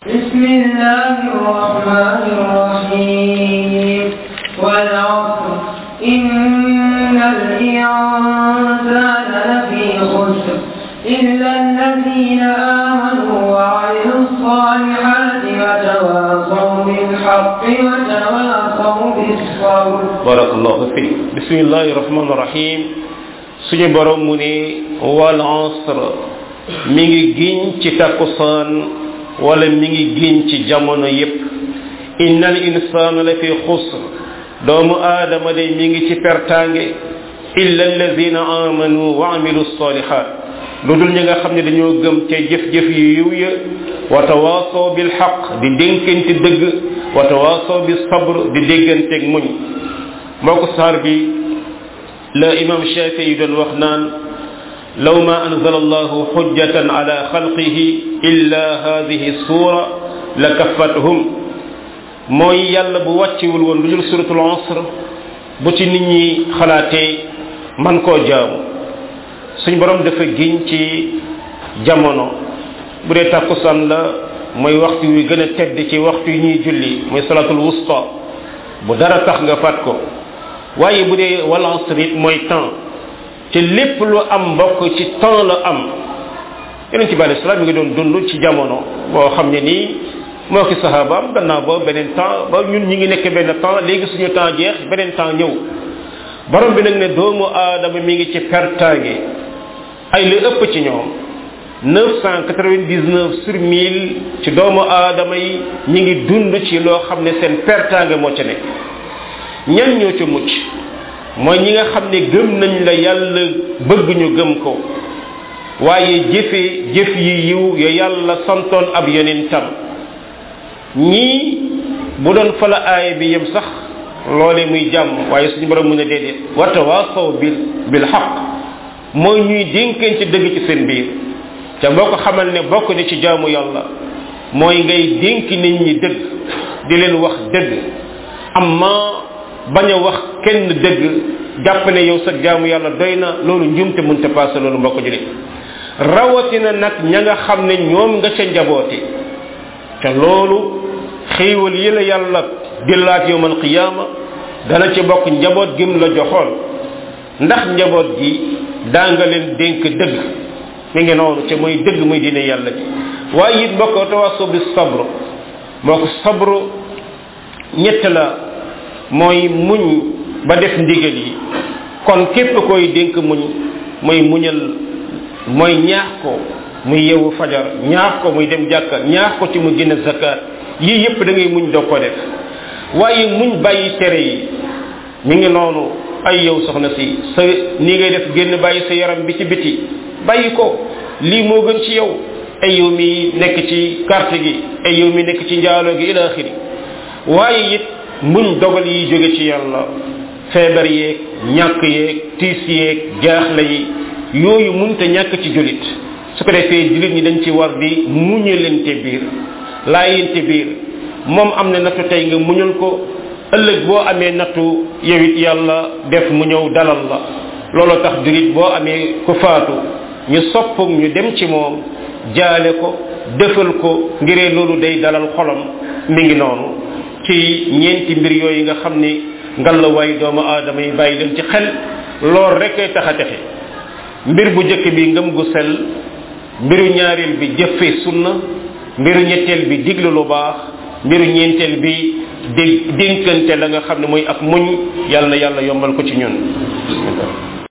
بسم الله الرحمن الرحيم والعصر إن الإنسان لفي خسر إلا الذين آمنوا وعملوا الصالحات وتواصوا بالحق وتواصوا بالصبر barakallahu fi bismillahi rahmani rahim suñu borom mu ne wal asr mi ngi giñ ci takkusaan wala mi ngi giñ ci jamono yépp innal insana la fi xusr doomu aadama de mi ngi ci pertaange illa alladina amanu wa amilu salihat lu dul ñi nga xam ne dañoo gëm ca jëf-jëf yu yiw ya wa tawaasaw bil xaq di dénkante dëgg wa tawaasaw bis sabr di dégganteeg muñ moo ko saar bi la imam shafi yi doon wax naan law ma anzala allahu xujjatan ala xalqihi illa hadihi sura la kafathum mooy yàlla bu wàccewul woon lu dul suratul asr bu ci nit ñi xalaatee man koo jaamu suñ borom dafa giñ ci jamono bu dee tàkkusaan la mooy waxtu wi gën a tedd ci waxtu yi ñuy julli mooy salatul wusta bu dara tax nga fat ko waaye bu dee wal asr it mooy temps te lépp lu am mbokk ci temps la am yonent bi alayhi salaam mi ngi doon dund ci jamono boo xam ne nii moo ki sahabaam gannaaw ba beneen temps ba ñun ñi ngi nekk benn temps léegi suñu temps jeex beneen temps ñëw borom bi nag ne doomu aadama mi ngi ci pertaange ay lu ëpp ci ñoom 999 sur 1000 ci doomu aadama yi ñi ngi dund ci loo xam ne seen pertaange moo ca nekk ñan ñoo ca mucc mooy ñi nga xam ne gëm nañ la yàlla bëgg ñu gëm ko waaye jëfe jëf yi yiw ya yàlla santoon ab yonentam ñii bu doon fa la aaya bi yem sax loole muy jàmm waaye suñu borom mun a déedéet wata waasaw bil bil xaq mooy ñuy dénkeen ci dëgg ci seen biir ca boo ko xamal ne bokk ni ci jaamu yàlla mooy ngay dénk nit ñi dëgg di leen wax dëgg amma bañ a wax kenn dëgg jàpp ne yow sa jaamu yàlla doy na loolu njumte mënta passé loolu mbokk julit rawatina nag ña nga xam ne ñoom nga ca njaboote te loolu xéewal yi la yàlla di laaj yowmal qiyaama dana ci bokk njaboot gim la joxoon ndax njaboot gi daa nga leen dénk dëgg mi ngi noonu te mooy dëgg muy dine yàlla ji waaye it mbokk tawaso bi sabru moo ko sabru ñett la mooy muñ ba def ndigal yi kon képp koy dénk muñ mooy muñal mooy ñaax ko muy yewu fajar ñaax ko muy dem jàkka ñaax ko ci mu génn zakat yii yépp da ngay muñ doo ko def waaye muñ bàyyi tere yi mi ngi noonu ay yow soxna si sa nii ngay def génn bàyyi sa yaram bi ci biti bàyyi ko lii moo gën ci yow ay yow mi nekk ci carte gi ay yow mi nekk ci njaaloo gi ila axiri waaye it muñ dogal yi jóge ci yàlla feebar yeeg ñàkk yeeg tiis yeeg jaaxle yi yooyu munta ñàkk ci julit su ko defee julit ñi dañ ci war di muñalante biir laayante biir moom am na nattu tey nga muñal ko ëllëg boo amee nattu yow it yàlla def mu ñëw dalal la loolu tax julit boo amee ku faatu ñu sopp ñu dem ci moom jaale ko defal ko ngiree loolu day dalal xolam mi ngi noonu ci ñeenti mbir yooyu nga xam ni ngal la waay doomu aadama yi bàyyi leen ci xel lool rek ay tax a texe mbir bu njëkk bi ngëm gu sel mbiru ñaareel bi jëfe sunna mbiru ñetteel bi diglu lu baax mbiru ñeenteel bi dé dénkante la nga xam ne mooy ak muñ yàlla na yàlla yombal ko ci ñun